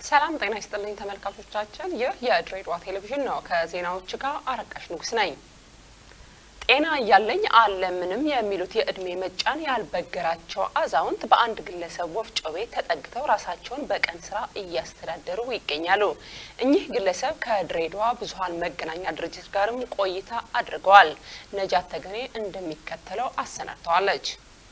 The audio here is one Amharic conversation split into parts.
ሰላም ጤና ይስጥልኝ ተመልካቾቻችን፣ ይህ የድሬዳዋ ቴሌቪዥን ነው። ከዜናዎች ጋር አረቃሽ ንጉስ ነኝ። ጤና እያለኝ አለምንም የሚሉት የእድሜ መጫን ያልበገራቸው አዛውንት በአንድ ግለሰብ ወፍጮ ቤት ተጠግተው ራሳቸውን በቀን ስራ እያስተዳደሩ ይገኛሉ። እኚህ ግለሰብ ከድሬዳዋ ብዙኃን መገናኛ ድርጅት ጋርም ቆይታ አድርገዋል። ነጃት ተገኔ እንደሚከተለው አሰናድተዋለች።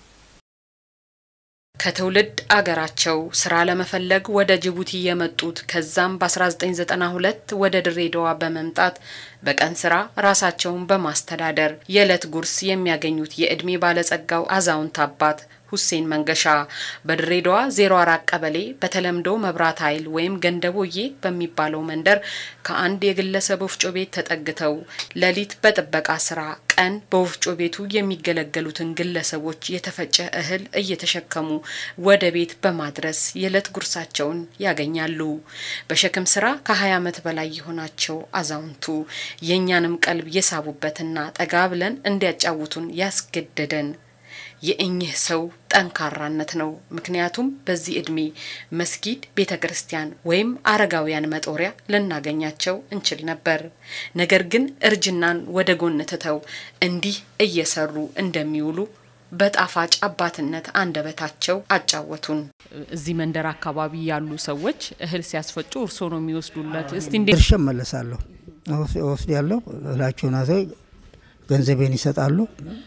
ከትውልድ አገራቸው ስራ ለመፈለግ ወደ ጅቡቲ የመጡት ከዛም በ1992 ወደ ድሬዳዋ በመምጣት በቀን ስራ ራሳቸውን በማስተዳደር የዕለት ጉርስ የሚያገኙት የዕድሜ ባለጸጋው አዛውንት አባት ሁሴን መንገሻ በድሬዳዋ 04 ቀበሌ በተለምዶ መብራት ኃይል ወይም ገንደቦዬ በሚባለው መንደር ከአንድ የግለሰብ ወፍጮ ቤት ተጠግተው ሌሊት በጥበቃ ስራ ቀን በወፍጮ ቤቱ የሚገለገሉትን ግለሰቦች የተፈጨ እህል እየተሸከሙ ወደ ቤት በማድረስ የዕለት ጉርሳቸውን ያገኛሉ። በሸክም ስራ ከ20 ዓመት በላይ የሆናቸው አዛውንቱ የእኛንም ቀልብ የሳቡበትና ጠጋ ብለን እንዲያጫውቱን ያስገደደን የእኚህ ሰው ጠንካራነት ነው። ምክንያቱም በዚህ እድሜ መስጊድ፣ ቤተ ክርስቲያን ወይም አረጋውያን መጦሪያ ልናገኛቸው እንችል ነበር። ነገር ግን እርጅናን ወደ ጎን ትተው እንዲህ እየሰሩ እንደሚውሉ በጣፋጭ አባትነት አንደበታቸው አጫወቱን። እዚህ መንደር አካባቢ ያሉ ሰዎች እህል ሲያስፈጩ እርስዎ ነው የሚወስዱለት? እስቲ እንዴ ድርሻ እመለሳለሁ ወስድ ያለው እህላቸውን አዘው ገንዘቤን ይሰጣሉ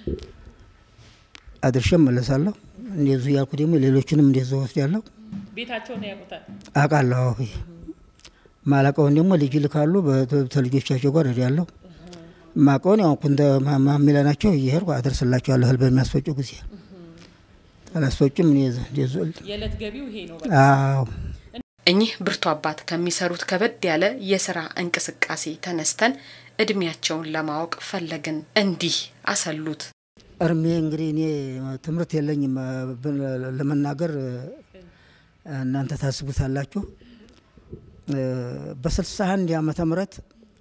አድርሼ እመለሳለሁ። እንደዙ ያልኩ ደግሞ ሌሎችንም እንደዚ ወስድ ያለው ቤታቸውን ያውቁታል? አውቃለሁ። ማላቀውን ደግሞ ልጅ ልካሉ በልጆቻቸው ጋር ሄዳለሁ። ማቀውን ያው ኩንተ ማሚላ ናቸው እየሄድኩ አደርስላቸዋለሁ እህል በሚያስፈጩ ጊዜ አላስፈጩም። እንደዙ የዕለት ገቢው ይሄ ነው። አዎ እኚህ ብርቱ አባት ከሚሰሩት ከበድ ያለ የስራ እንቅስቃሴ ተነስተን እድሜያቸውን ለማወቅ ፈለግን። እንዲህ አሰሉት። እርሜ እንግዲህ እኔ ትምህርት የለኝም ለመናገር እናንተ ታስቡታላችሁ። በስልሳ አንድ ዓመተ ምህረት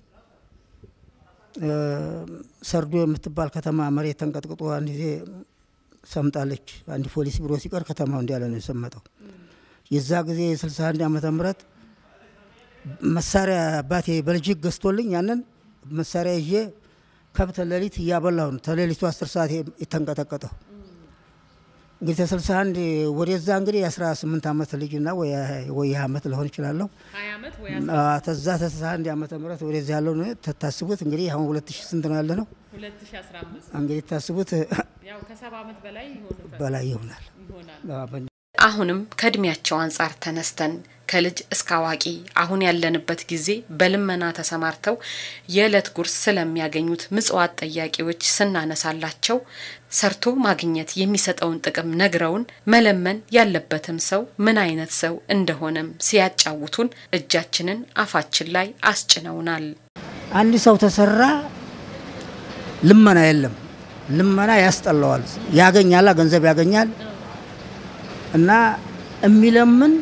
ሰርዶ የምትባል ከተማ መሬት ተንቀጥቅጦ አንድ ጊዜ ሰምጣለች። አንድ ፖሊስ ቢሮ ሲቀር ከተማው እንዲያለ ነው የሰመጠው። የዛ ጊዜ የስልሳ አንድ ዓመተ ምህረት መሳሪያ አባቴ በልጅግ ገዝቶልኝ ያንን መሳሪያ ይዤ ከብት ሌሊት እያበላሁ ነው። ተሌሊቱ አስር ሰዓት የተንቀጠቀጠው እንግዲህ ተስልሳ አንድ ወደዛ እንግዲህ የአስራ ስምንት ዓመት ልጅና ወይ ዓመት ለሆን ይችላለሁ። ተዛ ተስልሳ አንድ ዓመተ ምህረት ወደዚ ያለው ተታስቡት እንግዲህ አሁን ሁለት ሺህ ስንት ነው ያለ ነው እንግዲህ ታስቡት በላይ ይሆናል። አሁንም ከእድሜያቸው አንጻር ተነስተን ከልጅ እስከ አዋቂ አሁን ያለንበት ጊዜ በልመና ተሰማርተው የዕለት ጉርስ ስለሚያገኙት ምጽዋት ጠያቂዎች ስናነሳላቸው ሰርቶ ማግኘት የሚሰጠውን ጥቅም ነግረውን መለመን ያለበትም ሰው ምን አይነት ሰው እንደሆነም ሲያጫውቱን እጃችንን አፋችን ላይ አስጭነውናል። አንድ ሰው ተሰራ ልመና የለም። ልመና ያስጠላዋል። ያገኛላ ገንዘብ ያገኛል እና የሚለምን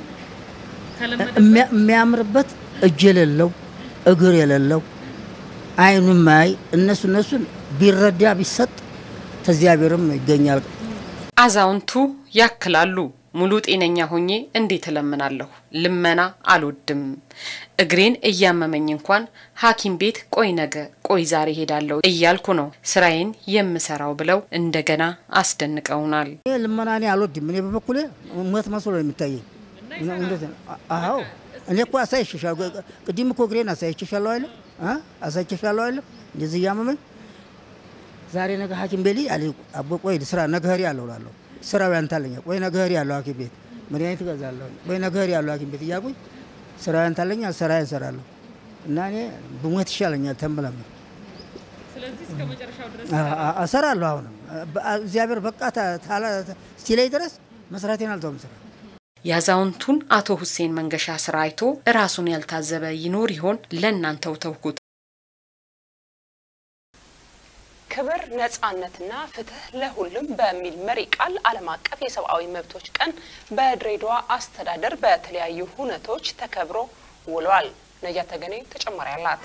የሚያምርበት እጅ የሌለው እግር የሌለው አይኑ ማይ እነሱ እነሱን ቢረዳ ቢሰጥ ተዚያብሔርም ይገኛል። አዛውንቱ ያክላሉ። ሙሉ ጤነኛ ሆኜ እንዴት እለምናለሁ? ልመና አልወድም። እግሬን እያመመኝ እንኳን ሐኪም ቤት ቆይ ነገ ቆይ ዛሬ ሄዳለሁ እያልኩ ነው ስራዬን የምሰራው ብለው እንደገና አስደንቀውናል። ልመና እኔ አልወድም። እኔ በበኩሌ ሞት መስሎ ነው የሚታየኝ። አዎ እኔ እኮ አሳይቼሻለሁ። ቅድም እኮ እግሬን አሳይቼሻለሁ አይደለም? አሳይቼሻለሁ አይደለም? እንደዚህ እያመመኝ ዛሬ ነገ ሐኪም ቤት አለ አቦ ቆይ ስራ ነገ ሄሪ ያለው እላለሁ። ስራው ያንታለኛ ቆይ ነገ ሄሪ ያለው ሐኪም ቤት መድኃኒት እገዛለሁ። ቆይ ነገ ሄሪ ያለው ሐኪም ቤት እያልኩኝ ስራው ያንታለኛ ስራዬን እሰራለሁ እና እኔ ብሞት ይሻለኛል ተንብለም እሰራለሁ። አሁንም እግዚአብሔር በቃ ሲለኝ ድረስ መስራቴን አልተውም ስራ የአዛውንቱን አቶ ሁሴን መንገሻ ስራ አይቶ ራሱን ያልታዘበ ይኖር ይሆን? ለእናንተው ተውኩት። ክብር ነጻነትና ፍትህ ለሁሉም በሚል መሪ ቃል ዓለም አቀፍ የሰብአዊ መብቶች ቀን በድሬዳዋ አስተዳደር በተለያዩ ሁነቶች ተከብሮ ውሏል። ነጃት ተገኔ ተጨማሪ አላት።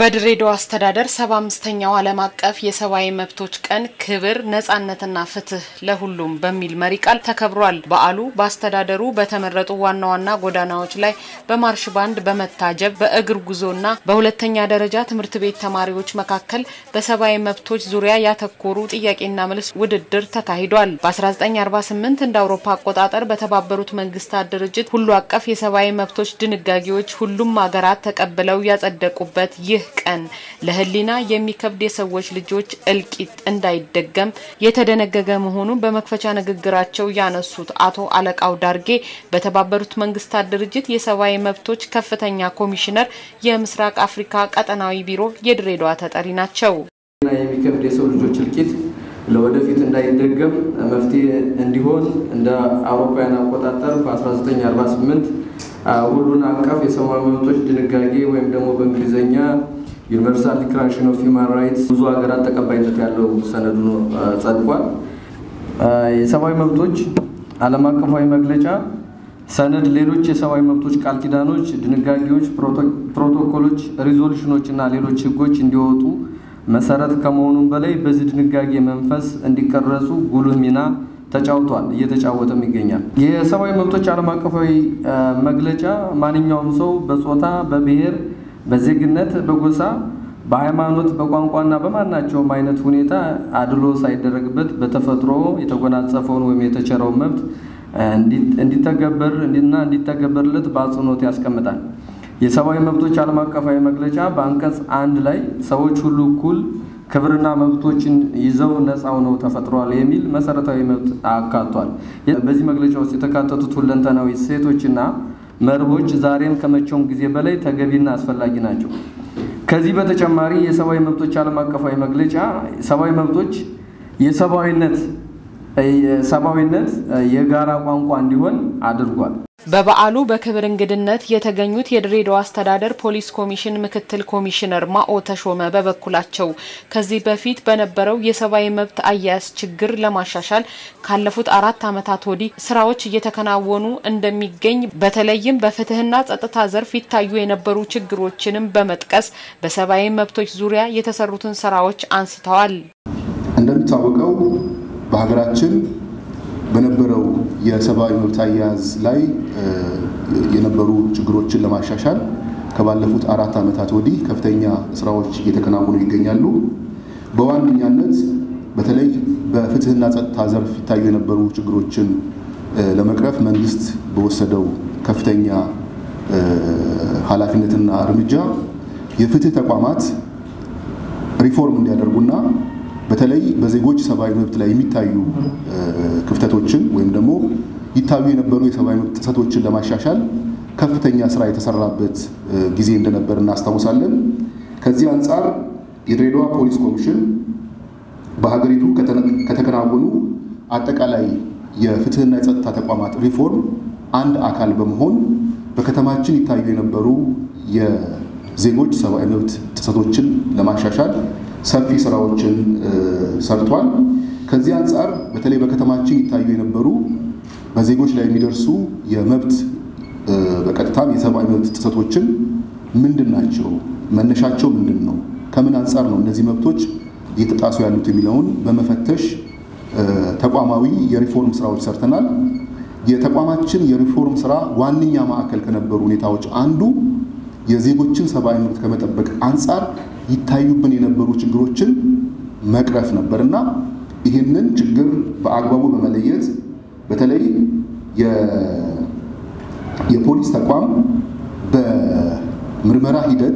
በድሬዳዋ አስተዳደር ሰባ አምስተኛው ዓለም አቀፍ የሰብአዊ መብቶች ቀን ክብር ነጻነትና ፍትህ ለሁሉም በሚል መሪ ቃል ተከብሯል። በዓሉ በአስተዳደሩ በተመረጡ ዋና ዋና ጎዳናዎች ላይ በማርሽ ባንድ በመታጀብ በእግር ጉዞና በሁለተኛ ደረጃ ትምህርት ቤት ተማሪዎች መካከል በሰብአዊ መብቶች ዙሪያ ያተኮሩ ጥያቄና መልስ ውድድር ተካሂዷል። በ1948 እንደ አውሮፓ አቆጣጠር በተባበሩት መንግስታት ድርጅት ሁሉ አቀፍ የሰብአዊ መብቶች ድንጋጌዎች ሁሉም ሀገራት ተቀብለው ያጸደቁበት ይህ ቀን ለሕሊና የሚከብድ የሰዎች ልጆች እልቂት እንዳይደገም የተደነገገ መሆኑን በመክፈቻ ንግግራቸው ያነሱት አቶ አለቃው ዳርጌ በተባበሩት መንግስታት ድርጅት የሰብአዊ መብቶች ከፍተኛ ኮሚሽነር የምስራቅ አፍሪካ ቀጠናዊ ቢሮ የድሬዳዋ ተጠሪ ናቸው። የሚከብድ የሰው ልጆች እልቂት ለወደፊት እንዳይደገም መፍትሄ እንዲሆን እንደ አውሮፓውያን አቆጣጠር በ1948 ሁሉን አቀፍ የሰብአዊ መብቶች ድንጋጌ ወይም ደግሞ በእንግሊዝኛ ዩኒቨርሳል ዲክላሬሽን ኦፍ ሂውማን ራይትስ ብዙ ሀገራት ተቀባይነት ያለው ሰነዱ ነው ጸድቋል። የሰብአዊ መብቶች ዓለም አቀፋዊ መግለጫ ሰነድ ሌሎች የሰብአዊ መብቶች ቃል ኪዳኖች፣ ድንጋጌዎች፣ ፕሮቶኮሎች፣ ሪዞሉሽኖች እና ሌሎች ህጎች እንዲወጡ መሰረት ከመሆኑም በላይ በዚህ ድንጋጌ መንፈስ እንዲቀረጹ ጉልህ ሚና ተጫውቷል፣ እየተጫወተም ይገኛል። የሰብአዊ መብቶች ዓለም አቀፋዊ መግለጫ ማንኛውም ሰው በጾታ፣ በብሔር፣ በዜግነት፣ በጎሳ፣ በሃይማኖት፣ በቋንቋና በማናቸውም አይነት ሁኔታ አድሎ ሳይደረግበት በተፈጥሮ የተጎናጸፈውን ወይም የተቸረውን መብት እንዲተገበር እና እንዲተገበርለት በአጽንኦት ያስቀምጣል። የሰብአዊ መብቶች ዓለም አቀፋዊ መግለጫ በአንቀጽ አንድ ላይ ሰዎች ሁሉ እኩል ክብርና መብቶችን ይዘው ነፃ ሆነው ተፈጥረዋል የሚል መሰረታዊ መብት አካቷል። በዚህ መግለጫ ውስጥ የተካተቱት ሁለንተናዊ እሴቶችና መርሆች ዛሬም ከመቼውም ጊዜ በላይ ተገቢና አስፈላጊ ናቸው። ከዚህ በተጨማሪ የሰብአዊ መብቶች ዓለም አቀፋዊ መግለጫ ሰብአዊ መብቶች የሰብአዊነት ሰብአዊነት የጋራ ቋንቋ እንዲሆን አድርጓል። በበዓሉ በክብር እንግድነት የተገኙት የድሬዳዋ አስተዳደር ፖሊስ ኮሚሽን ምክትል ኮሚሽነር ማኦ ተሾመ በበኩላቸው ከዚህ በፊት በነበረው የሰብአዊ መብት አያያዝ ችግር ለማሻሻል ካለፉት አራት ዓመታት ወዲህ ስራዎች እየተከናወኑ እንደሚገኝ በተለይም በፍትህና ጸጥታ ዘርፍ ይታዩ የነበሩ ችግሮችንም በመጥቀስ በሰብአዊ መብቶች ዙሪያ የተሰሩትን ስራዎች አንስተዋል። እንደሚታወቀው በሀገራችን በነበረው የሰብአዊ መብት አያያዝ ላይ የነበሩ ችግሮችን ለማሻሻል ከባለፉት አራት ዓመታት ወዲህ ከፍተኛ ስራዎች እየተከናወኑ ይገኛሉ። በዋነኛነት በተለይ በፍትህና ጸጥታ ዘርፍ ይታዩ የነበሩ ችግሮችን ለመቅረፍ መንግስት በወሰደው ከፍተኛ ኃላፊነትና እርምጃ የፍትህ ተቋማት ሪፎርም እንዲያደርጉና በተለይ በዜጎች ሰብአዊ መብት ላይ የሚታዩ ክፍተቶችን ወይም ደግሞ ይታዩ የነበሩ የሰብአዊ መብት ጥሰቶችን ለማሻሻል ከፍተኛ ስራ የተሰራበት ጊዜ እንደነበር እናስታውሳለን። ከዚህ አንጻር የድሬዳዋ ፖሊስ ኮሚሽን በሀገሪቱ ከተከናወኑ አጠቃላይ የፍትህና የጸጥታ ተቋማት ሪፎርም አንድ አካል በመሆን በከተማችን ይታዩ የነበሩ የዜጎች ሰብአዊ መብት ጥሰቶችን ለማሻሻል ሰፊ ስራዎችን ሰርቷል። ከዚህ አንጻር በተለይ በከተማችን ይታዩ የነበሩ በዜጎች ላይ የሚደርሱ የመብት በቀጥታም የሰብአዊ መብት ጥሰቶችን ምንድን ናቸው? መነሻቸው ምንድን ነው? ከምን አንጻር ነው እነዚህ መብቶች እየተጣሱ ያሉት የሚለውን በመፈተሽ ተቋማዊ የሪፎርም ስራዎች ሰርተናል። የተቋማችን የሪፎርም ስራ ዋነኛ ማዕከል ከነበሩ ሁኔታዎች አንዱ የዜጎችን ሰብአዊ መብት ከመጠበቅ አንጻር ይታዩብን የነበሩ ችግሮችን መቅረፍ ነበር እና ይህንን ችግር በአግባቡ በመለየት በተለይ የፖሊስ ተቋም በምርመራ ሂደት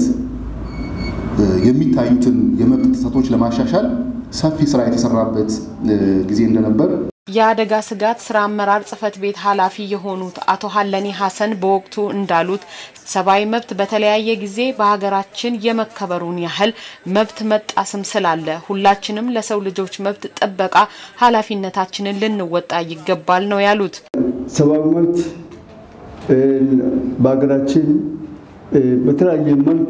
የሚታዩትን የመብት ጥሰቶች ለማሻሻል ሰፊ ስራ የተሰራበት ጊዜ እንደነበር የአደጋ ስጋት ስራ አመራር ጽህፈት ቤት ኃላፊ የሆኑት አቶ ሀለኒ ሀሰን በወቅቱ እንዳሉት ሰብአዊ መብት በተለያየ ጊዜ በሀገራችን የመከበሩን ያህል መብት መጣስም ስላለ ሁላችንም ለሰው ልጆች መብት ጥበቃ ኃላፊነታችንን ልንወጣ ይገባል ነው ያሉት። ሰብአዊ መብት በሀገራችን በተለያየ መልክ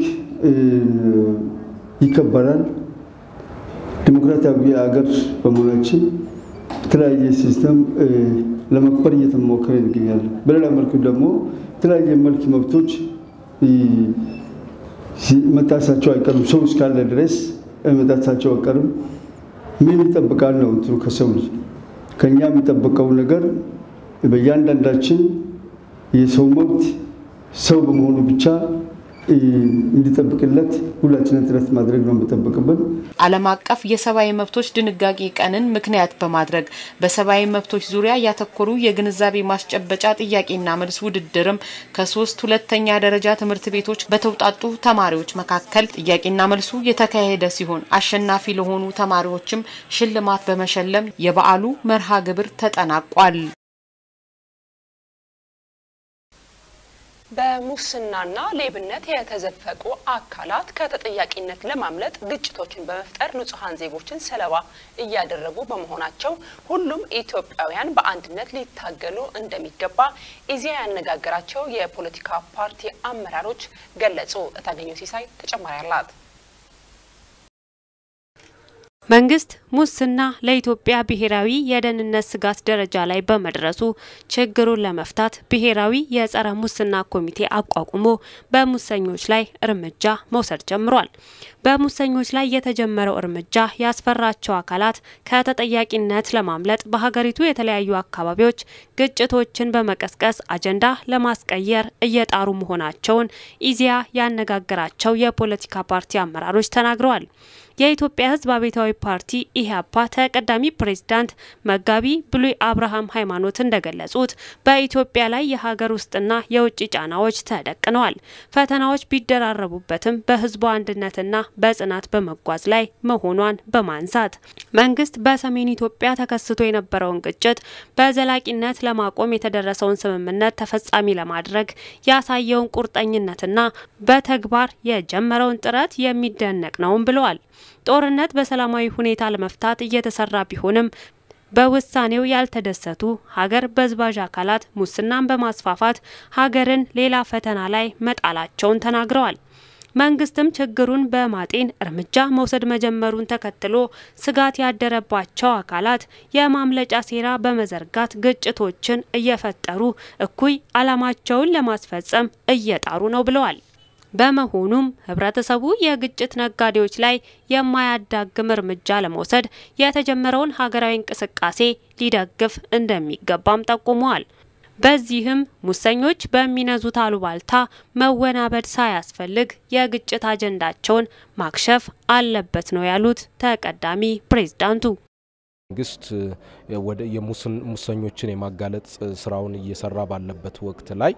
ይከበራል። ዲሞክራሲያዊ ሀገር በመሆናችን የተለያየ ሲስተም ለመክበር እየተሞከረ ይገኛል። በሌላ መልኩ ደግሞ የተለያየ መልክ መብቶች መጣሳቸው አይቀርም። ሰው እስካለ ድረስ መጣሳቸው አይቀርም። ምን ይጠብቃል ነው እንትኑ ከሰው ልጅ ከእኛ የሚጠበቀው ነገር በእያንዳንዳችን የሰው መብት ሰው በመሆኑ ብቻ እንዲጠብቅለት ሁላችንን ጥረት ማድረግ ነው የሚጠበቅብን። ዓለም አቀፍ የሰብአዊ መብቶች ድንጋጌ ቀንን ምክንያት በማድረግ በሰብአዊ መብቶች ዙሪያ ያተኮሩ የግንዛቤ ማስጨበጫ ጥያቄና መልስ ውድድርም ከሶስት ሁለተኛ ደረጃ ትምህርት ቤቶች በተውጣጡ ተማሪዎች መካከል ጥያቄና መልሱ የተካሄደ ሲሆን አሸናፊ ለሆኑ ተማሪዎችም ሽልማት በመሸለም የበዓሉ መርሃ ግብር ተጠናቋል። በሙስናና ሌብነት የተዘፈቁ አካላት ከተጠያቂነት ለማምለጥ ግጭቶችን በመፍጠር ንጹሐን ዜጎችን ሰለባ እያደረጉ በመሆናቸው ሁሉም ኢትዮጵያውያን በአንድነት ሊታገሉ እንደሚገባ ኢዜአ ያነጋገራቸው የፖለቲካ ፓርቲ አመራሮች ገለጹ። እታገኘው ሲሳይ ተጨማሪ አላት። መንግስት ሙስና ለኢትዮጵያ ብሔራዊ የደህንነት ስጋት ደረጃ ላይ በመድረሱ ችግሩን ለመፍታት ብሔራዊ የጸረ ሙስና ኮሚቴ አቋቁሞ በሙሰኞች ላይ እርምጃ መውሰድ ጀምሯል። በሙሰኞች ላይ የተጀመረው እርምጃ ያስፈራቸው አካላት ከተጠያቂነት ለማምለጥ በሀገሪቱ የተለያዩ አካባቢዎች ግጭቶችን በመቀስቀስ አጀንዳ ለማስቀየር እየጣሩ መሆናቸውን ኢዜአ ያነጋገራቸው የፖለቲካ ፓርቲ አመራሮች ተናግረዋል። የኢትዮጵያ ሕዝብ አብዮታዊ ፓርቲ ኢህአፓ ተቀዳሚ ፕሬዝዳንት መጋቢ ብሉይ አብርሃም ሃይማኖት እንደገለጹት በኢትዮጵያ ላይ የሀገር ውስጥና የውጭ ጫናዎች ተደቅነዋል። ፈተናዎች ቢደራረቡበትም በህዝቡ አንድነትና በጽናት በመጓዝ ላይ መሆኗን በማንሳት መንግስት በሰሜን ኢትዮጵያ ተከስቶ የነበረውን ግጭት በዘላቂነት ለማቆም የተደረሰውን ስምምነት ተፈጻሚ ለማድረግ ያሳየውን ቁርጠኝነትና በተግባር የጀመረውን ጥረት የሚደነቅ ነውም ብለዋል። ጦርነት በሰላማዊ ሁኔታ ለመፍታት እየተሰራ ቢሆንም በውሳኔው ያልተደሰቱ ሀገር በዝባዥ አካላት ሙስናን በማስፋፋት ሀገርን ሌላ ፈተና ላይ መጣላቸውን ተናግረዋል። መንግስትም ችግሩን በማጤን እርምጃ መውሰድ መጀመሩን ተከትሎ ስጋት ያደረባቸው አካላት የማምለጫ ሴራ በመዘርጋት ግጭቶችን እየፈጠሩ እኩይ ዓላማቸውን ለማስፈጸም እየጣሩ ነው ብለዋል። በመሆኑም ህብረተሰቡ የግጭት ነጋዴዎች ላይ የማያዳግም እርምጃ ለመውሰድ የተጀመረውን ሀገራዊ እንቅስቃሴ ሊደግፍ እንደሚገባም ጠቁመዋል። በዚህም ሙሰኞች በሚነዙት አሉባልታ መወናበድ ሳያስፈልግ የግጭት አጀንዳቸውን ማክሸፍ አለበት ነው ያሉት ተቀዳሚ ፕሬዝዳንቱ። መንግስት ወደ የሙሰኞችን የማጋለጥ ስራውን እየሰራ ባለበት ወቅት ላይ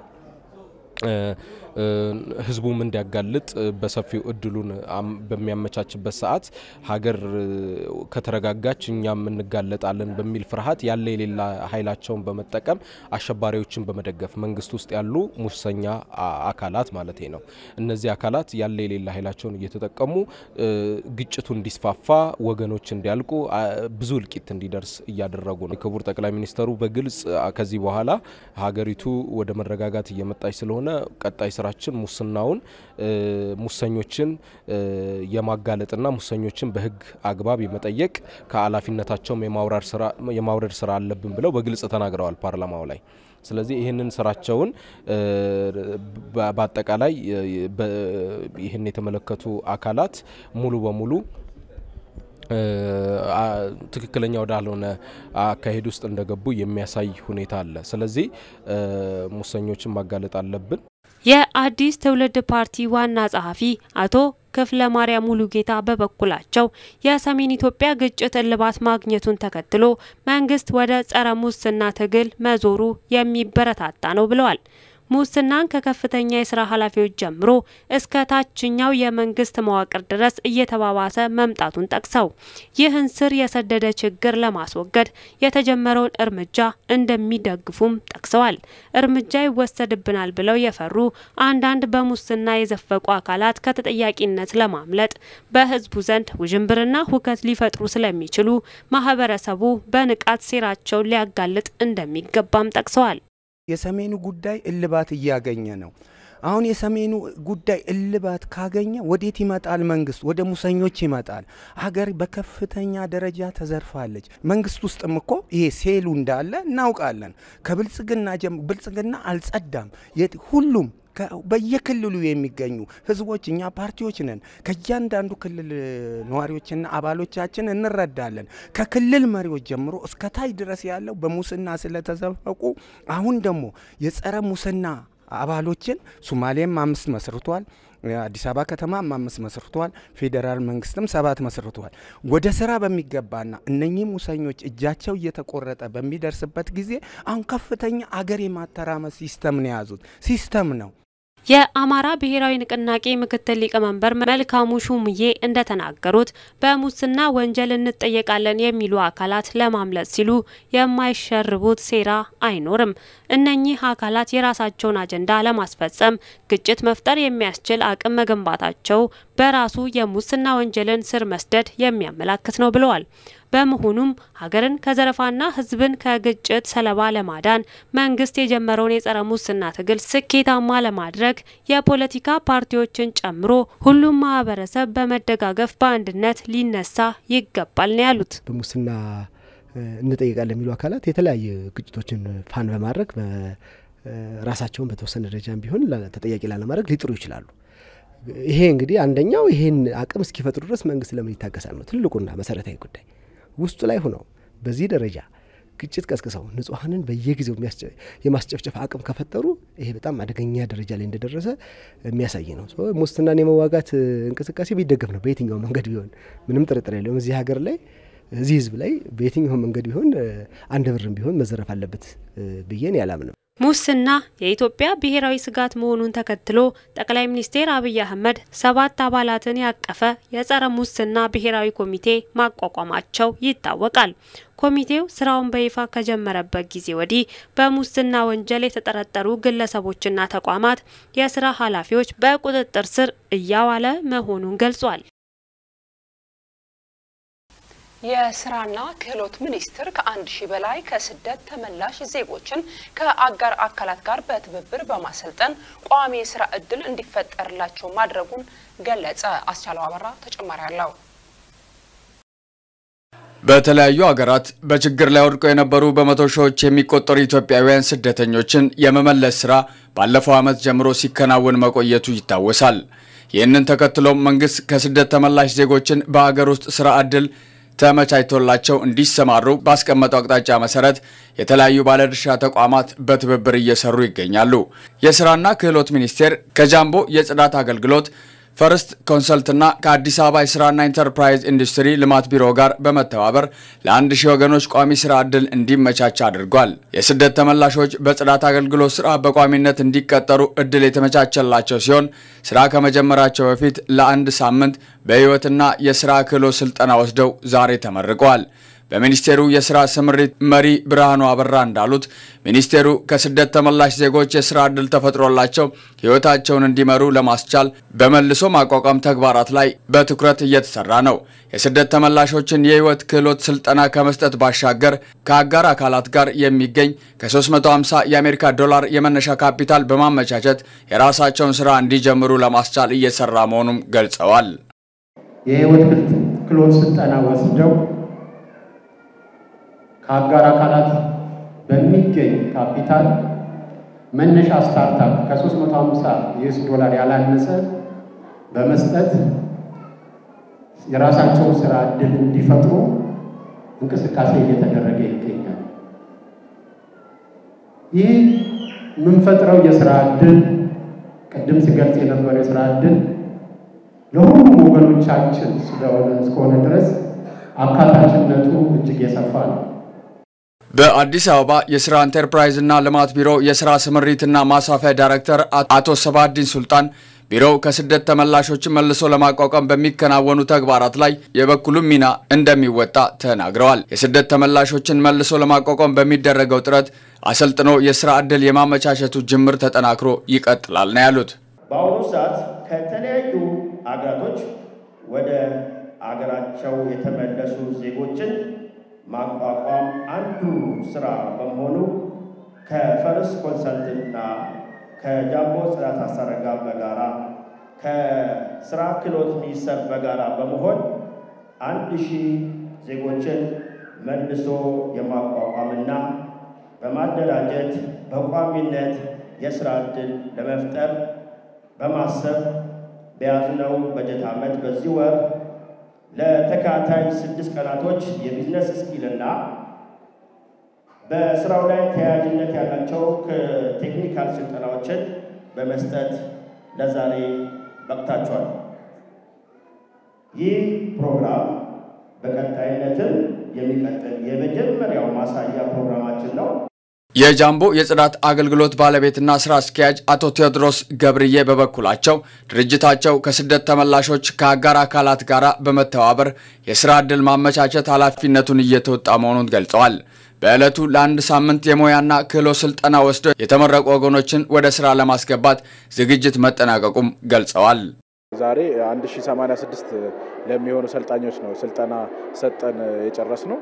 ህዝቡም እንዲያጋልጥ በሰፊው እድሉን በሚያመቻችበት ሰዓት ሀገር ከተረጋጋች እኛም እንጋለጣለን በሚል ፍርሃት ያለ የሌላ ኃይላቸውን በመጠቀም አሸባሪዎችን በመደገፍ መንግስት ውስጥ ያሉ ሙሰኛ አካላት ማለት ነው። እነዚህ አካላት ያለ የሌላ ኃይላቸውን እየተጠቀሙ ግጭቱ እንዲስፋፋ፣ ወገኖች እንዲያልቁ፣ ብዙ እልቂት እንዲደርስ እያደረጉ ነው። ክቡር ጠቅላይ ሚኒስተሩ በግልጽ ከዚህ በኋላ ሀገሪቱ ወደ መረጋጋት እየመጣች ስለሆነ ቀጣይ ስራችን ሙስናውን ሙሰኞችን የማጋለጥና ሙሰኞችን በህግ አግባብ የመጠየቅ ከኃላፊነታቸውም የማውረድ ስራ አለብን ብለው በግልጽ ተናግረዋል ፓርላማው ላይ። ስለዚህ ይህንን ስራቸውን በአጠቃላይ ይህን የተመለከቱ አካላት ሙሉ በሙሉ ትክክለኛ ወዳልሆነ አካሄድ ውስጥ እንደገቡ የሚያሳይ ሁኔታ አለ። ስለዚህ ሙሰኞችን ማጋለጥ አለብን። የአዲስ ትውልድ ፓርቲ ዋና ጸሐፊ አቶ ክፍለ ማርያም ሙሉጌታ በበኩላቸው የሰሜን ኢትዮጵያ ግጭት እልባት ማግኘቱን ተከትሎ መንግስት ወደ ጸረ ሙስና ትግል መዞሩ የሚበረታታ ነው ብለዋል። ሙስናን ከከፍተኛ የስራ ኃላፊዎች ጀምሮ እስከ ታችኛው የመንግስት መዋቅር ድረስ እየተባባሰ መምጣቱን ጠቅሰው ይህን ስር የሰደደ ችግር ለማስወገድ የተጀመረውን እርምጃ እንደሚደግፉም ጠቅሰዋል። እርምጃ ይወሰድብናል ብለው የፈሩ አንዳንድ በሙስና የዘፈቁ አካላት ከተጠያቂነት ለማምለጥ በህዝቡ ዘንድ ውዥንብርና ሁከት ሊፈጥሩ ስለሚችሉ ማህበረሰቡ በንቃት ሴራቸውን ሊያጋልጥ እንደሚገባም ጠቅሰዋል። የሰሜኑ ጉዳይ እልባት እያገኘ ነው። አሁን የሰሜኑ ጉዳይ እልባት ካገኘ ወዴት ይመጣል? መንግስት ወደ ሙሰኞች ይመጣል። ሀገር በከፍተኛ ደረጃ ተዘርፋለች። መንግስት ውስጥም እኮ ይሄ ሴሉ እንዳለ እናውቃለን። ከብልጽግና ብልጽግና አልጸዳም። ሁሉም በየክልሉ የሚገኙ ህዝቦች እኛ ፓርቲዎች ነን። ከእያንዳንዱ ክልል ነዋሪዎችና አባሎቻችን እንረዳለን። ከክልል መሪዎች ጀምሮ እስከ ታች ድረስ ያለው በሙስና ስለተዘፈቁ አሁን ደግሞ የጸረ ሙስና አባሎችን ሱማሌም አምስት መስርቷል። አዲስ አበባ ከተማ አምስት መስርቷል። ፌዴራል መንግስትም ሰባት መስርቷል። ወደ ስራ በሚገባና እነኚህ ሙሰኞች እጃቸው እየተቆረጠ በሚደርስበት ጊዜ አሁን ከፍተኛ አገር የማተራመስ ሲስተም ነው የያዙት። ሲስተም ነው። የአማራ ብሔራዊ ንቅናቄ ምክትል ሊቀመንበር መልካሙ ሹምዬ እንደተናገሩት በሙስና ወንጀል እንጠየቃለን የሚሉ አካላት ለማምለጥ ሲሉ የማይሸርቡት ሴራ አይኖርም። እነኚህ አካላት የራሳቸውን አጀንዳ ለማስፈጸም ግጭት መፍጠር የሚያስችል አቅም መገንባታቸው በራሱ የሙስና ወንጀልን ስር መስደድ የሚያመላክት ነው ብለዋል። በመሆኑም ሀገርን ከዘረፋና ሕዝብን ከግጭት ሰለባ ለማዳን መንግስት የጀመረውን የጸረ ሙስና ትግል ስኬታማ ለማድረግ የፖለቲካ ፓርቲዎችን ጨምሮ ሁሉም ማህበረሰብ በመደጋገፍ በአንድነት ሊነሳ ይገባል ነው ያሉት። በሙስና እንጠይቃለን የሚሉ አካላት የተለያዩ ግጭቶችን ፋን በማድረግ ራሳቸውን በተወሰነ ደረጃም ቢሆን ተጠያቂ ላለማድረግ ሊጥሩ ይችላሉ። ይሄ እንግዲህ አንደኛው ይሄን አቅም እስኪፈጥሩ ድረስ መንግስት ለምን ይታገሳል ነው ትልቁና መሰረታዊ ጉዳይ። ውስጡ ላይ ሆነው በዚህ ደረጃ ግጭት ቀስቅሰው ንጹሐንን በየጊዜው የማስጨፍጨፍ አቅም ከፈጠሩ ይሄ በጣም አደገኛ ደረጃ ላይ እንደደረሰ የሚያሳይ ነው። ሙስናን የመዋጋት እንቅስቃሴ ቢደገፍ ነው በየትኛው መንገድ ቢሆን ምንም ጥርጥር የለውም። እዚህ ሀገር ላይ እዚህ ህዝብ ላይ በየትኛው መንገድ ቢሆን አንድ ብርም ቢሆን መዘረፍ አለበት ብዬን ያላምንም። ሙስና የኢትዮጵያ ብሔራዊ ስጋት መሆኑን ተከትሎ ጠቅላይ ሚኒስትር አብይ አህመድ ሰባት አባላትን ያቀፈ የጸረ ሙስና ብሔራዊ ኮሚቴ ማቋቋማቸው ይታወቃል። ኮሚቴው ስራውን በይፋ ከጀመረበት ጊዜ ወዲህ በሙስና ወንጀል የተጠረጠሩ ግለሰቦችና ተቋማት የስራ ኃላፊዎች በቁጥጥር ስር እያዋለ መሆኑን ገልጿል። የስራና ክህሎት ሚኒስቴር ከአንድ ሺህ በላይ ከስደት ተመላሽ ዜጎችን ከአጋር አካላት ጋር በትብብር በማሰልጠን ቋሚ የስራ እድል እንዲፈጠርላቸው ማድረጉን ገለጸ። አስቻለው አበራ ተጨማሪ አለው። በተለያዩ ሀገራት በችግር ላይ ወድቀው የነበሩ በመቶ ሺዎች የሚቆጠሩ ኢትዮጵያውያን ስደተኞችን የመመለስ ስራ ባለፈው ዓመት ጀምሮ ሲከናወን መቆየቱ ይታወሳል። ይህንን ተከትሎም መንግስት ከስደት ተመላሽ ዜጎችን በሀገር ውስጥ ስራ እድል ተመቻችቶላቸው እንዲሰማሩ ባስቀመጠው አቅጣጫ መሰረት የተለያዩ ባለድርሻ ተቋማት በትብብር እየሰሩ ይገኛሉ። የስራና ክህሎት ሚኒስቴር ከጃምቦ የጽዳት አገልግሎት ፈርስት ኮንሰልትና ከአዲስ አበባ የስራና ኢንተርፕራይዝ ኢንዱስትሪ ልማት ቢሮ ጋር በመተባበር ለአንድ ሺህ ወገኖች ቋሚ ስራ ዕድል እንዲመቻች አድርጓል። የስደት ተመላሾች በጽዳት አገልግሎት ስራ በቋሚነት እንዲቀጠሩ እድል የተመቻቸላቸው ሲሆን ስራ ከመጀመራቸው በፊት ለአንድ ሳምንት በህይወትና የስራ ክህሎት ስልጠና ወስደው ዛሬ ተመርቀዋል። በሚኒስቴሩ የስራ ስምሪት መሪ ብርሃኑ አበራ እንዳሉት ሚኒስቴሩ ከስደት ተመላሽ ዜጎች የስራ ዕድል ተፈጥሮላቸው ህይወታቸውን እንዲመሩ ለማስቻል በመልሶ ማቋቋም ተግባራት ላይ በትኩረት እየተሰራ ነው። የስደት ተመላሾችን የህይወት ክህሎት ስልጠና ከመስጠት ባሻገር ከአጋር አካላት ጋር የሚገኝ ከ350 የአሜሪካ ዶላር የመነሻ ካፒታል በማመቻቸት የራሳቸውን ስራ እንዲጀምሩ ለማስቻል እየሰራ መሆኑም ገልጸዋል። የህይወት ክህሎት ስልጠና ወስደው ከአጋር አካላት በሚገኝ ካፒታል መነሻ ስታርታፕ ከ350 ዩኤስ ዶላር ያላነሰ በመስጠት የራሳቸውን ስራ እድል እንዲፈጥሩ እንቅስቃሴ እየተደረገ ይገኛል። ይህ የምንፈጥረው የስራ እድል ቅድም ሲገልጽ የነበረው የስራ እድል ለሁሉም ወገኖቻችን ስለሆነ እስከሆነ ድረስ አካታችነቱ እጅግ የሰፋ ነው። በአዲስ አበባ የስራ ኢንተርፕራይዝና ልማት ቢሮ የስራ ስምሪትና ማስፋፊያ ዳይሬክተር አቶ ሰባዲን ሱልጣን ቢሮው ከስደት ተመላሾችን መልሶ ለማቋቋም በሚከናወኑ ተግባራት ላይ የበኩሉን ሚና እንደሚወጣ ተናግረዋል። የስደት ተመላሾችን መልሶ ለማቋቋም በሚደረገው ጥረት አሰልጥኖ የስራ ዕድል የማመቻቸቱ ጅምር ተጠናክሮ ይቀጥላል ነው ያሉት። በአሁኑ ሰዓት ከተለያዩ አገራቶች ወደ አገራቸው የተመለሱ ዜጎችን ማቋቋም አንዱ ስራ በመሆኑ ከፈርስ ኮንሰልትና ከጃምቦ ጽዳት አሰራር ጋር በጋራ ከስራ ክህሎት ሚኒስቴር በጋራ በመሆን አንድ ሺህ ዜጎችን መልሶ የማቋቋምና በማደራጀት በቋሚነት የስራ ዕድል ለመፍጠር በማሰብ በያዝነው በጀት ዓመት በዚህ ወር ለተከታታይ ስድስት ቀናቶች የቢዝነስ ስኪልና በስራው ላይ ተያያዥነት ያላቸው ቴክኒካል ስልጠናዎችን በመስጠት ለዛሬ በቅታችኋል። ይህ ፕሮግራም በቀጣይነትም የሚቀጥል የመጀመሪያው ማሳያ ፕሮግራማችን ነው። የጃምቦ የጽዳት አገልግሎት ባለቤትና ስራ አስኪያጅ አቶ ቴዎድሮስ ገብርዬ በበኩላቸው ድርጅታቸው ከስደት ተመላሾች ከአጋር አካላት ጋር በመተባበር የስራ ዕድል ማመቻቸት ኃላፊነቱን እየተወጣ መሆኑን ገልጸዋል። በዕለቱ ለአንድ ሳምንት የሙያና ክህሎት ስልጠና ወስደው የተመረቁ ወገኖችን ወደ ስራ ለማስገባት ዝግጅት መጠናቀቁም ገልጸዋል። ዛሬ 1086 ለሚሆኑ ሰልጣኞች ነው ስልጠና ሰጠን የጨረስ ነው።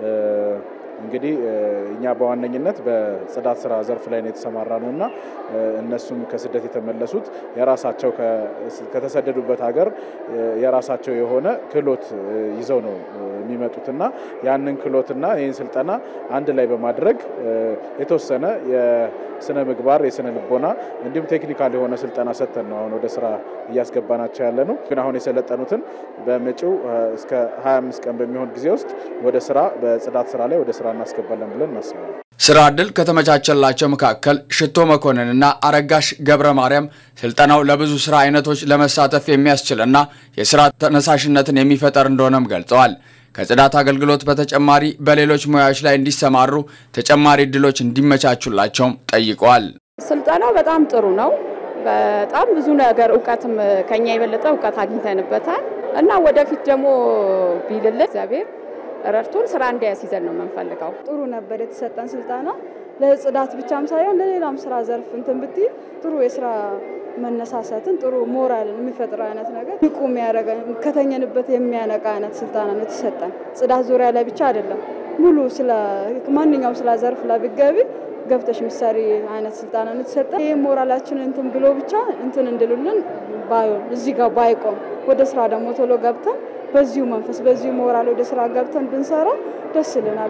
እንግዲህ እኛ በዋነኝነት በጽዳት ስራ ዘርፍ ላይ ነው የተሰማራ ነው እና እነሱም ከስደት የተመለሱት የራሳቸው ከተሰደዱበት ሀገር የራሳቸው የሆነ ክህሎት ይዘው ነው የሚመጡት እና ያንን ክህሎትና ይህን ስልጠና አንድ ላይ በማድረግ የተወሰነ የስነ ምግባር የስነ ልቦና እንዲሁም ቴክኒካል የሆነ ስልጠና ሰጥተን ነው አሁን ወደ ስራ እያስገባናቸው ያለ ነው። ግን አሁን የሰለጠኑትን በመጪው እስከ 25 ቀን በሚሆን ጊዜ ውስጥ ወደ ስራ በጽዳት ስራ ላይ ወደ ስራ እናስገባለን ብለን እናስባለን። ስራ ዕድል ከተመቻቸላቸው መካከል ሽቶ መኮንንና አረጋሽ ገብረ ማርያም ስልጠናው ለብዙ ስራ አይነቶች ለመሳተፍ የሚያስችልና የስራ ተነሳሽነትን የሚፈጠር እንደሆነም ገልጸዋል። ከጽዳት አገልግሎት በተጨማሪ በሌሎች ሙያዎች ላይ እንዲሰማሩ ተጨማሪ እድሎች እንዲመቻቹላቸውም ጠይቀዋል። ስልጠናው በጣም ጥሩ ነው። በጣም ብዙ ነገር እውቀትም ከኛ የበለጠ እውቀት አግኝተንበታል እና ወደፊት ደግሞ ቢልልን እግዚአብሔር ረድቶን ስራ እንዲያስይዘን ነው የምንፈልገው። ጥሩ ነበር የተሰጠን ስልጠና። ለጽዳት ብቻም ሳይሆን ለሌላም ስራ ዘርፍ እንትን ብትይ ጥሩ የስራ መነሳሳትን ጥሩ ሞራልን የሚፈጥር አይነት ነገር ንቁ የሚያደርገን ከተኘንበት የሚያነቃ አይነት ስልጠና ነው የተሰጠን። ጽዳት ዙሪያ ላይ ብቻ አይደለም፣ ሙሉ ስለ ማንኛውም ስራ ዘርፍ ላይ ብትገቢ ገብተሽ ምሳሌ አይነት ስልጠና ነው የተሰጠን። ይህ ሞራላችንን እንትን ብሎ ብቻ እንትን እንድሉልን ባይሆን እዚህ ጋር ባይቆም ወደ ስራ ደግሞ ቶሎ ገብተን በዚሁ መንፈስ በዚሁ ሞራል ወደ ስራ ገብተን ብንሰራ ደስ ይለናል።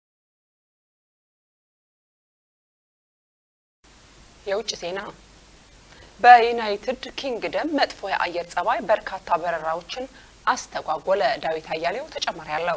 የውጭ ዜና በዩናይትድ ኪንግደም መጥፎ የአየር ጸባይ በርካታ በረራዎችን አስተጓጎለ። ዳዊት አያሌው ተጨማሪ አለው።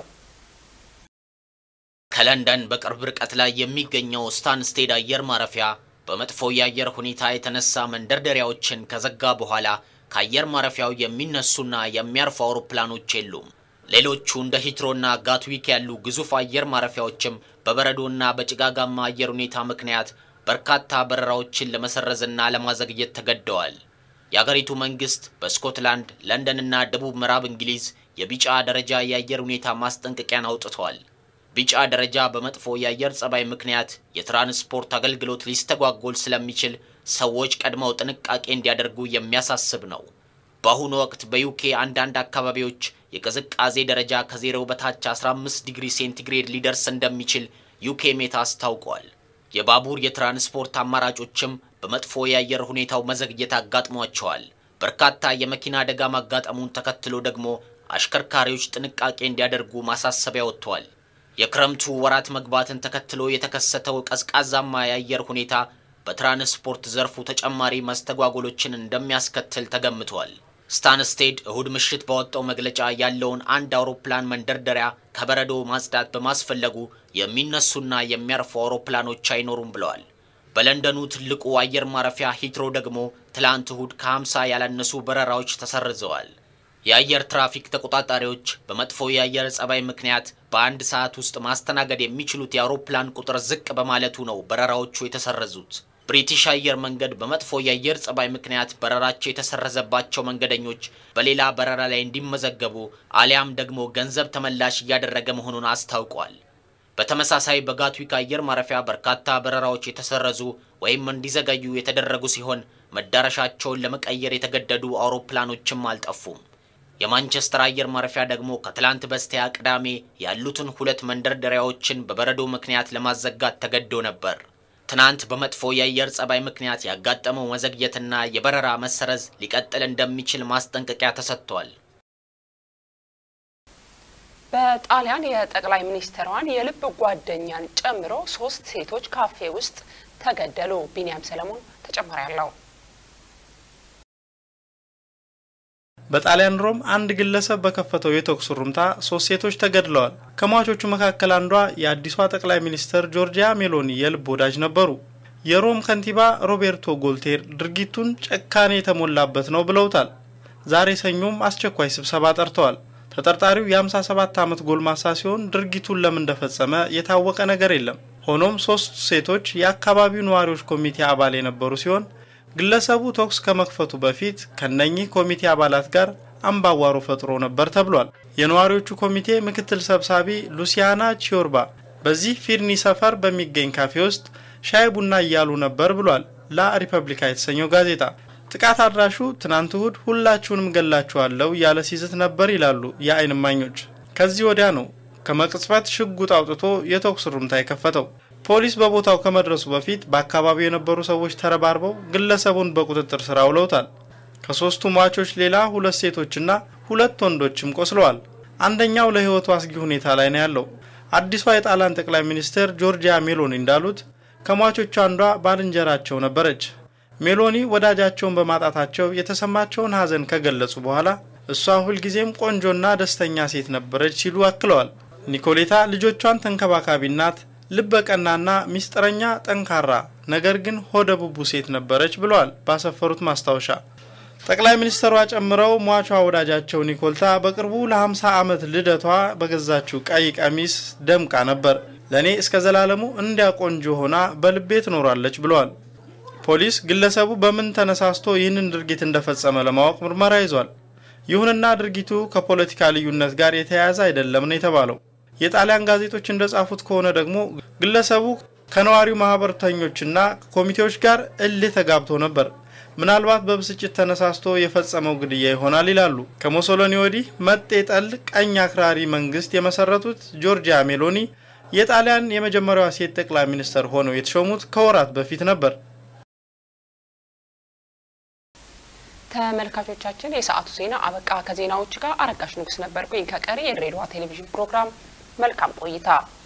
ከለንደን በቅርብ ርቀት ላይ የሚገኘው ስታንስቴድ አየር ማረፊያ በመጥፎ የአየር ሁኔታ የተነሳ መንደርደሪያዎችን ከዘጋ በኋላ ከአየር ማረፊያው የሚነሱና የሚያርፉ አውሮፕላኖች የሉም። ሌሎቹ እንደ ሂትሮና ጋትዊክ ያሉ ግዙፍ አየር ማረፊያዎችም በበረዶና በጭጋጋማ አየር ሁኔታ ምክንያት በርካታ በረራዎችን ለመሰረዝና ለማዘግየት ተገደዋል። የአገሪቱ መንግስት በስኮትላንድ፣ ለንደንና ደቡብ ምዕራብ እንግሊዝ የቢጫ ደረጃ የአየር ሁኔታ ማስጠንቀቂያን አውጥተዋል። ቢጫ ደረጃ በመጥፎ የአየር ጸባይ ምክንያት የትራንስፖርት አገልግሎት ሊስተጓጎል ስለሚችል ሰዎች ቀድመው ጥንቃቄ እንዲያደርጉ የሚያሳስብ ነው። በአሁኑ ወቅት በዩኬ አንዳንድ አካባቢዎች የቅዝቃዜ ደረጃ ከዜሮ በታች 15 ዲግሪ ሴንቲግሬድ ሊደርስ እንደሚችል ዩኬ ሜታ አስታውቋል። የባቡር የትራንስፖርት አማራጮችም በመጥፎ የአየር ሁኔታው መዘግየት አጋጥሟቸዋል። በርካታ የመኪና አደጋ ማጋጠሙን ተከትሎ ደግሞ አሽከርካሪዎች ጥንቃቄ እንዲያደርጉ ማሳሰቢያ ወጥቷል። የክረምቱ ወራት መግባትን ተከትሎ የተከሰተው ቀዝቃዛማ የአየር ሁኔታ በትራንስፖርት ዘርፉ ተጨማሪ መስተጓጎሎችን እንደሚያስከትል ተገምቷል። ስታንስቴድ እሁድ ምሽት ባወጣው መግለጫ ያለውን አንድ አውሮፕላን መንደርደሪያ ከበረዶ ማጽዳት በማስፈለጉ የሚነሱና የሚያርፉ አውሮፕላኖች አይኖሩም ብለዋል። በለንደኑ ትልቁ አየር ማረፊያ ሂትሮ ደግሞ ትላንት እሁድ ከ50 ያላነሱ በረራዎች ተሰርዘዋል። የአየር ትራፊክ ተቆጣጣሪዎች በመጥፎ የአየር ጸባይ ምክንያት በአንድ ሰዓት ውስጥ ማስተናገድ የሚችሉት የአውሮፕላን ቁጥር ዝቅ በማለቱ ነው በረራዎቹ የተሰረዙት። ብሪቲሽ አየር መንገድ በመጥፎ የአየር ጸባይ ምክንያት በረራቸው የተሰረዘባቸው መንገደኞች በሌላ በረራ ላይ እንዲመዘገቡ አሊያም ደግሞ ገንዘብ ተመላሽ እያደረገ መሆኑን አስታውቋል። በተመሳሳይ በጋትዊክ አየር ማረፊያ በርካታ በረራዎች የተሰረዙ ወይም እንዲዘገዩ የተደረጉ ሲሆን መዳረሻቸውን ለመቀየር የተገደዱ አውሮፕላኖችም አልጠፉም። የማንቸስተር አየር ማረፊያ ደግሞ ከትላንት በስቲያ ቅዳሜ ያሉትን ሁለት መንደርደሪያዎችን በበረዶ ምክንያት ለማዘጋት ተገዶ ነበር። ትናንት በመጥፎ የአየር ጸባይ ምክንያት ያጋጠመው መዘግየትና የበረራ መሰረዝ ሊቀጥል እንደሚችል ማስጠንቀቂያ ተሰጥቷል። በጣሊያን የጠቅላይ ሚኒስትሯን የልብ ጓደኛን ጨምሮ ሶስት ሴቶች ካፌ ውስጥ ተገደሉ። ቢንያም ሰለሞን ተጨማሪ አለው። በጣሊያን ሮም አንድ ግለሰብ በከፈተው የተኩስ ሩምታ ሶስት ሴቶች ተገድለዋል። ከሟቾቹ መካከል አንዷ የአዲሷ ጠቅላይ ሚኒስትር ጆርጂያ ሜሎኒ የልብ ወዳጅ ነበሩ። የሮም ከንቲባ ሮቤርቶ ጎልቴር ድርጊቱን ጭካኔ የተሞላበት ነው ብለውታል። ዛሬ ሰኞም አስቸኳይ ስብሰባ ጠርተዋል። ተጠርጣሪው የ57 ዓመት ጎልማሳ ሲሆን ድርጊቱን ለምን እንደፈጸመ የታወቀ ነገር የለም። ሆኖም ሶስቱ ሴቶች የአካባቢው ነዋሪዎች ኮሚቴ አባል የነበሩ ሲሆን ግለሰቡ ተኩስ ከመክፈቱ በፊት ከነኚህ ኮሚቴ አባላት ጋር አምባጓሮ ፈጥሮ ነበር ተብሏል። የነዋሪዎቹ ኮሚቴ ምክትል ሰብሳቢ ሉሲያና ቺዮርባ በዚህ ፊርኒ ሰፈር በሚገኝ ካፌ ውስጥ ሻይ ቡና እያሉ ነበር ብሏል ላ ሪፐብሊካ የተሰኘው ጋዜጣ። ጥቃት አድራሹ ትናንት እሁድ ሁላችሁንም ገላችኋለሁ እያለ ሲዝት ነበር ይላሉ የአይን እማኞች። ከዚህ ወዲያ ነው ከመቅጽበት ሽጉጥ አውጥቶ የተኩስ ሩምታ የከፈተው። ፖሊስ በቦታው ከመድረሱ በፊት በአካባቢው የነበሩ ሰዎች ተረባርበው ግለሰቡን በቁጥጥር ስር አውለውታል። ከሶስቱ ሟቾች ሌላ ሁለት ሴቶችና ሁለት ወንዶችም ቆስለዋል። አንደኛው ለሕይወቱ አስጊ ሁኔታ ላይ ነው ያለው። አዲሷ የጣሊያን ጠቅላይ ሚኒስትር ጆርጂያ ሜሎኒ እንዳሉት ከሟቾቹ አንዷ ባልንጀራቸው ነበረች። ሜሎኒ ወዳጃቸውን በማጣታቸው የተሰማቸውን ሐዘን ከገለጹ በኋላ እሷ ሁልጊዜም ቆንጆና ደስተኛ ሴት ነበረች ሲሉ አክለዋል። ኒኮሌታ ልጆቿን ተንከባካቢ ናት፣ ልበቀናና ሚስጥረኛ፣ ጠንካራ ነገር ግን ሆደ ቡቡ ሴት ነበረች ብለዋል ባሰፈሩት ማስታወሻ። ጠቅላይ ሚኒስትሯ ጨምረው ሟቿ ወዳጃቸው ኒኮልታ በቅርቡ ለ50 ዓመት ልደቷ በገዛችው ቀይ ቀሚስ ደምቃ ነበር። ለእኔ እስከ ዘላለሙ እንዲያ ቆንጆ ሆና በልቤ ትኖራለች ብለዋል። ፖሊስ ግለሰቡ በምን ተነሳስቶ ይህንን ድርጊት እንደፈጸመ ለማወቅ ምርመራ ይዟል። ይሁንና ድርጊቱ ከፖለቲካ ልዩነት ጋር የተያያዘ አይደለም ነው የተባለው። የጣሊያን ጋዜጦች እንደጻፉት ከሆነ ደግሞ ግለሰቡ ከነዋሪው ማህበርተኞችና ኮሚቴዎች ጋር እልህ ተጋብቶ ነበር። ምናልባት በብስጭት ተነሳስቶ የፈጸመው ግድያ ይሆናል ይላሉ። ከሞሶሎኒ ወዲህ መጤ ጠል ቀኝ አክራሪ መንግስት የመሰረቱት ጆርጂያ ሜሎኒ የጣሊያን የመጀመሪያዋ ሴት ጠቅላይ ሚኒስትር ሆነው የተሾሙት ከወራት በፊት ነበር። ተመልካቾቻችን የሰዓቱ ዜና አበቃ። ከዜናዎች ጋር አረጋሽ ንጉስ ነበርኩኝ። ከቀሪ የድሬዳዋ ቴሌቪዥን ፕሮግራም መልካም ቆይታ